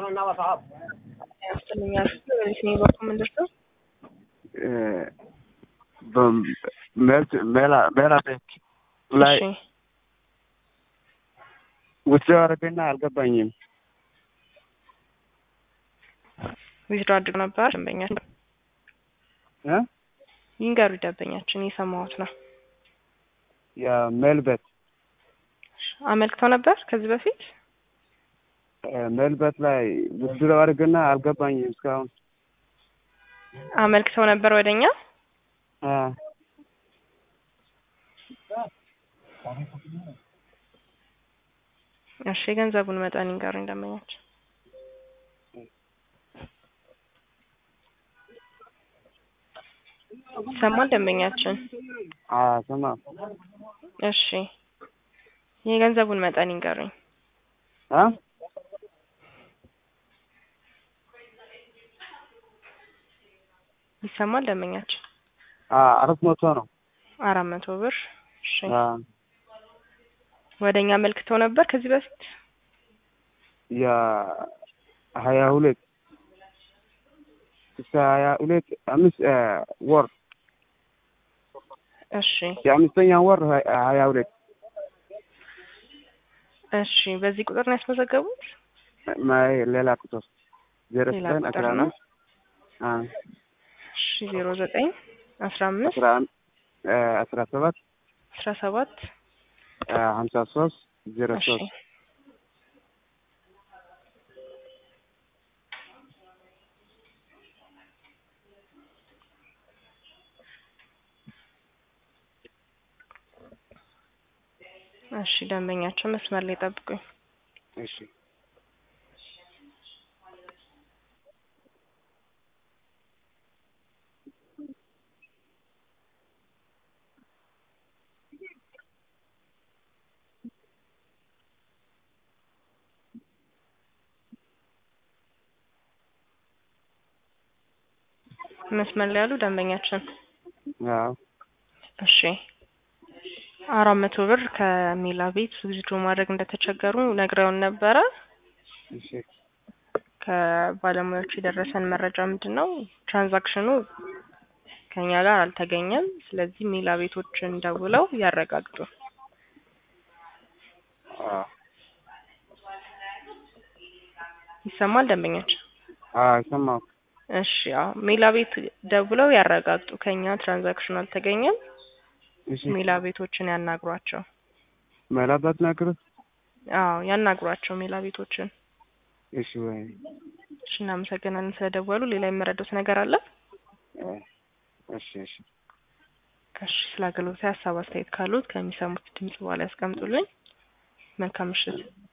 ያስጥልኛል በዚህ በኩል ምንድን ነው ሜላ ቤት ላይ እሺ ውጭ አረገና አልገባኝም። ዊዝድሮ አድርግ ነበር ደንበኛችን እ ይንገሩ ደንበኛችን እየሰማሁት ነው የሜልበት አመልክተው ነበር ከዚህ በፊት ሜልበት ላይ ውጭ አረገና አልገባኝም እስካሁን አመልክተው ነበር ወደኛ አ እሺ የገንዘቡን መጠን ይንገሩኝ ደንበኛችን ይሰማል ደንበኛችን አ ሰማ እሺ የገንዘቡን መጠን ይንገሩኝ አ ይሰማል ደንበኛችን አ አራት መቶ ነው። አራት መቶ ብር እሺ አ ወደኛ አመልክተው ነበር ከዚህ በፊት የሀያ ሁለት እስከ ሀያ ሁለት አምስት ወር እሺ የአምስተኛ ወር ሀያ ሁለት እሺ በዚህ ቁጥር ነው ያስመዘገቡት ማይ ሌላ ቁጥር ዜሮ ሌላ ዘጠኝ ቁጥር አስራ ነው? አምስት አ እሺ ዜሮ ዘጠኝ አስራ አምስት አስራ አም- አስራ ሰባት አስራ ሰባት ሀምሳ ሶስት ዜሮ እሺ ሶስት እሺ ደንበኛቸው መስመር ላይ ጠብቁኝ እሺ መስመር ላይ ያሉ ደንበኛችን አዎ እሺ አራት መቶ ብር ከሚላ ቤት ዊዝድሮ ማድረግ እንደተቸገሩ ነግረውን ነበረ እሺ ከባለሙያዎቹ የደረሰን መረጃ ምንድን ነው ትራንዛክሽኑ ከኛ ጋር አልተገኘም ስለዚህ ሚላ ቤቶችን ደውለው ያረጋግጡ አዎ ይሰማል ደንበኛችን አዎ ሰማሁ እሺ አዎ ሜላ ቤት ደውለው ያረጋግጡ ከኛ ትራንዛክሽኑ አልተገኘም እሺ ሜላ ቤቶችን ያናግሯቸው መላባት ነገር አዎ ያናግሯቸው ሜላ ቤቶችን እሺ ወይ እሺ እናመሰግናለን ስለደወሉ ሌላ የምረዱት ነገር አለ እሺ እሺ እሺ ስለ አገልግሎት ሀሳብ አስተያየት ካሉት ከሚሰሙት ድምጽ በኋላ ያስቀምጡልኝ መልካም ምሽት